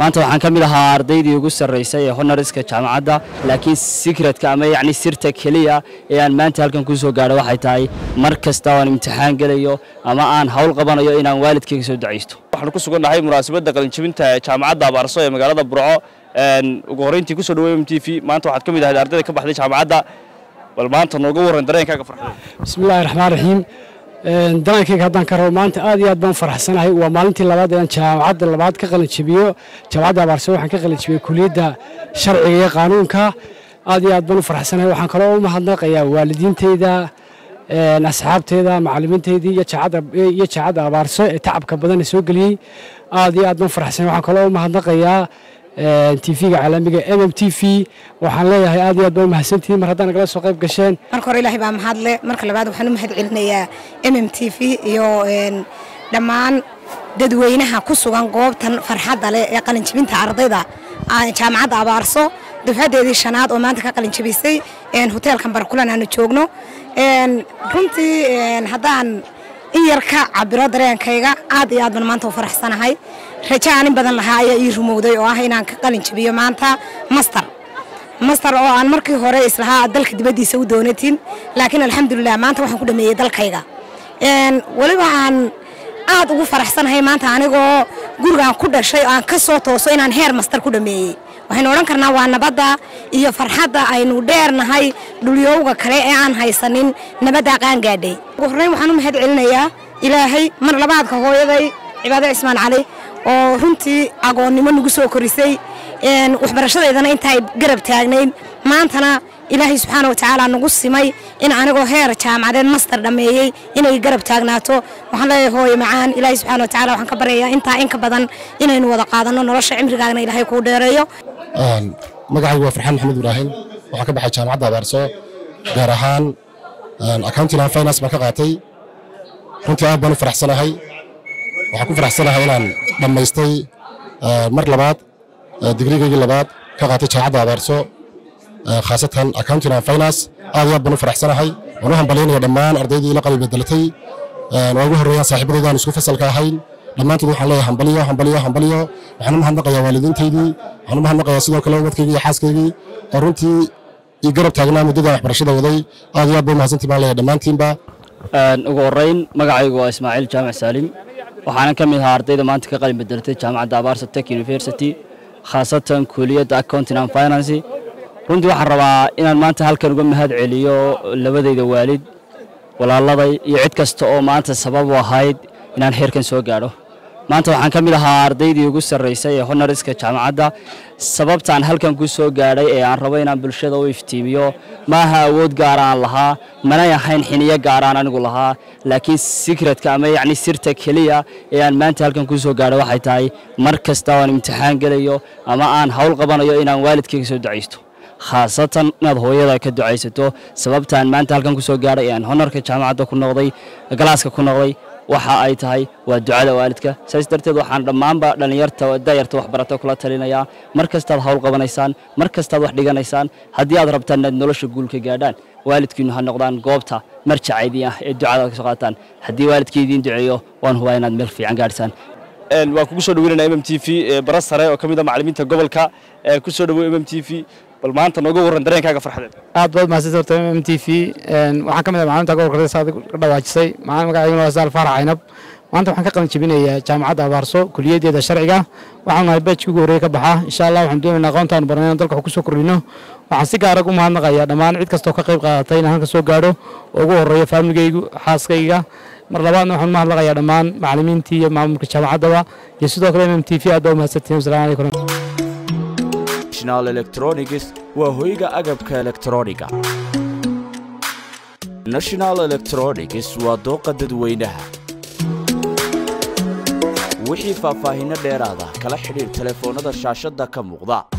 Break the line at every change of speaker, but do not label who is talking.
maanta waxaan ka mid ahaa ardaydii ugu sarraysay ee honoriska jaamacadda laakiin sikretka ama yacni sirta keliya ee aan maanta halkan ku soo gaadho waxay tahay mar kasta oo aan imtixaan gelayo ama aan hawl qabanayo inaan waalidkayga soo ducaysto
waxaan ku sugannahay munaasabadda qalinjabinta ee jaamacadda abaarso ee magaalada burco ugu horreyntii kusoo dhaweey m t v maanta waxaad ka mid ahayd ardayda ka baxday jaamacadda bal maanta nooga warran dareenkaaga farxday
bismillahi raxmaan raxiim daraankayga haddaan ka rabo maanta aad iyo aad baan faraxsanahay waa maalintii labaad ee aan jaamacadda labaad ka qalinjabiyo jaamacadda abaarso waxaan ka qalinjabiyey kuliyadda sharciga iyo qaanuunka aad iyo aad baan u faraxsanahay waxaan kaloo u mahadnaqayaa waalidiinteyda asxaabteeda macallimiinteydii iyo jaacadda abaarso ee tacabka badan ee soo geliyey aad iyo aad baan faraxsanahay waxaan kaloo u mahadnaqayaa tv-ga caalamiga m m t v waxaan leeyahay aad iyo aad baa u mahadsantihiin mar haddaan nagala soo qayb gasheen
marka hore ilaahay baa mahadle marka labaad waxaan u mahad celinayaa m m t v iyo dhammaan dadweynaha ku sugan goobtan farxadda leh ee qalinjabinta ardayda jaamacadda abaarso dufcadeedii shanaad oo maanta ka qalinjabisay hoteelkan barkulan aanu joogno runtii haddaan in yar ka cabiro dareenkayga aad iyo aad baan maanta u faraxsanahay rajo aan in badan lahaa ayaa ii rumowday oo ah inaan ka qalin jabiyo maanta master master oo aan markii hore islahaa dalka dibaddiisa u doonatin laakiin alxamdulilah maanta waxaan ku dhameeyey dalkayga weliba aan aad ugu faraxsanahay maanta anigoo gurigaan ku dhashay oo aan ka soo tooso inaan heer master ku dhameeyey waxaynu odhan karnaa waa nabadda iyo farxadda aynu dheernahay dhulyowga kale ee aan haysanin nabaddaa qaangaadhay ugu horreyn waxaan u mahad celinayaa ilaahay mar labaadka hooyaday cibaado cismaan cali oo runtii agoonnimo nagu soo korisay waxbarashadeydana intaay garab taagnayd maantana ilaahay subxaana wa tacaala nagu simay in anigoo heer jaamacadeed master dhammeeyey inay garab taagnaato waxaan leeyahay hooye macaan ilaahay subxaana wa tacala waxaan ka baryayaa intaa in ka badan inaynu wada qaadanno nolosha cimrigaagna ilaahay kuu dheereeyo
magacaygu waa farxaan maxamed ibraahim waxaan ka baxay jaamacadda abaarso gaar ahaan accounting and finance baan ka qaatay runtii aad baan u faraxsanahay waxaan ku faraxsanahay inaan dhammaystay mar labaad digrigaygii labaad ka qaatay jaamacadda abaarso khaasatan accounting and finance aad iyo aad baan u faraxsanahay waan u hambalyaynaya dhammaan ardaydii ila qalbi bedelatay waa ugu horreeyaan saaxiibadayda aan isku fasalka ahayn dhammaantood waxaan leeyahay hambaliyo hambaliyo hambaliyo waxaan u mahadnaqayaa waalidiintaydii waxaan u mahadnaqayaa sidoo kale ubadkaygii iyo xaaskaygii oo runtii ii garab taagnaa muddada waxbarashada waday aad iyo aad baa mahadsantii baan leeyahay dhammaantiinba
ugu horreyn magacaygu waa ismaaciil jaamac saalim waxaanan ka mid ahaa ardayda maanta ka qalin bedelatay jaamacadda abaarsa tech university khaasatan kuuliyadda accounting and finance runtii waxaan rabaa inaan maanta halkan uga mahad celiyo labadayda waalid walaaladay iyo cid kasta oo maanta sabab u ahayd inaan heerkan soo gaadho maanta waxaan ka mid ahaa ardaydii ugu sarraysay ee honoriska jaamacadda sababtaan halkan ku soo gaadhay ee aan rabo inaan bulshada u iftiimiyo maaha awood gaara aan lahaa manay ahayn xiniyo gaaraan anigu lahaa laakiin sikretka ama yacni sirta keliya ee aan maanta halkan ku soo gaadho waxay tahay mar kasta oo aan imtixaan gelayo ama aan hawl qabanayo inaan waalidkayga soo ducaysto khaasatan inaad hooyada ka ducaysato sababtaan maanta halkan ku soo gaadhay ee aan honarka jaamacadda ku noqday galaaska ku noqday waxa ay tahay waa ducada waalidka saas darteed waxaan dhammaanba dhallinyarta dayarta waxbarata kula talinayaa mar kastaad hawl qabanaysaan mar kastaad wax dhiganaysaan haddii aad rabtaan inaad nolosha guulka gaadhaan waalidkiinu ha noqdaan goobta marjacaydii ah ee ducada ka soo qaataan haddii waalidkii idiin duceeyo waan hubaa inaad meel fiican gaadhisaan
waan kugu soo dhaweynana m m t v bara sare oo ka mid a macallimiinta gobolka ku soo dhaweey m m t v bal maanta nooga warran dareenkaaga farxadeed
aad baad mahadsantahay horta m m t v waxaan ka mid ah macalimiinta gobolka saad ka dhawaajisay magacayguna waa saal faarax caynab maanta waxaan ka qalin jebinayaa jaamacadda abaarso kuliyaddeeda sharciga waxaan nahay beejkii ugu horreeye ka baxa insha allah waxaan doonaynaa aqoontaanu barnay inaan dalka wax ku soo kordhino waxaan si gaarag u mahadnaqayaa dhammaan cid kastoo ka qayb qaadatay inaan halka soo gaadho oo ugu horreeyo faamligaygu xaaskayga mar labaadna waxaan mahadnaqayaa dhammaan macallimiintii iyo maamulka jaamacaddaba iyo sidoo kale m m t v aad baa u mahadsantihin wasalaamu calaykum
national electronics waa hoyga agabka elektrooniga national electronics waa dooqa dadweynaha wixii faahfaahinno dheeraada kala xidhiir telefoonnada shaashadda ka muuqda